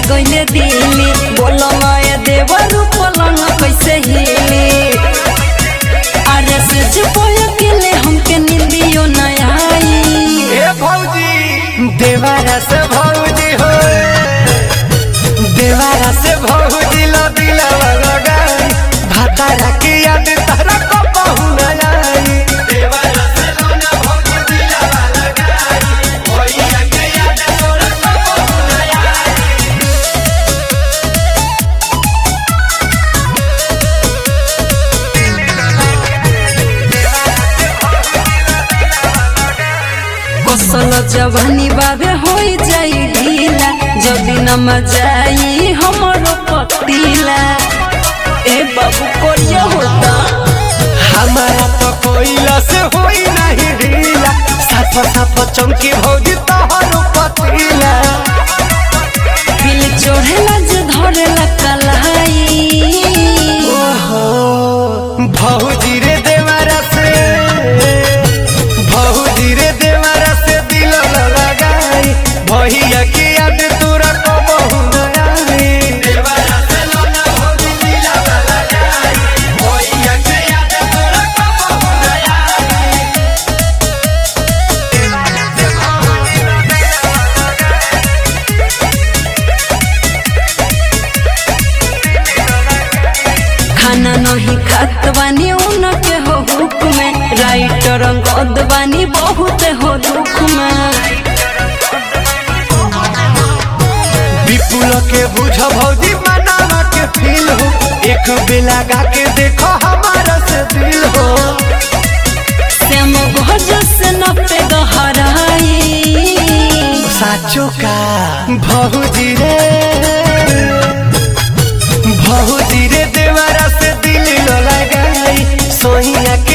गइले दिली बोलो माया देवर पलंग कैसे हिली अरे सच बोल गेले हमके निंदियो न आई ए भौजी देवारा से भौजी हो देवारा से भौजी लो दिलवा लगाई भातारा की याद तारा को बहु न आई देवारा से लो ना भौजी दिलवा लगाई भैया के याद तोरा को बहु न आई बसल जवानी बाबे हो जाई ढीला जदी न मजाई हमरो पतीला ए बाबू कोरिया होता हमारा तो कोयला से होई नहीं ढीला साफ साफ चमकी भौजी तोहर पतीला दिल चढ़ेला जे धरेला कलाई ओहो भौजी रे देवारा से भौजी रे देवारा से दिल लगाई भैया की याद तोरा को बहु न आई देवारा से लोना भौजी दिल लगाई भैया की याद तोरा को बहु न आई देवारा से भौजी खाना नहीं खात बानी उनके हो हुक में राइटर गद बानी बहुत हो दुख में विपुल के बुझ भौजी मनावा के फील हो एक बेला गा के देखो हमारा से दिल हो श्याम गज से न पे गहराई साचो का भौजी रे भौजी रे देवरा से दिल न लगाई सोहिया के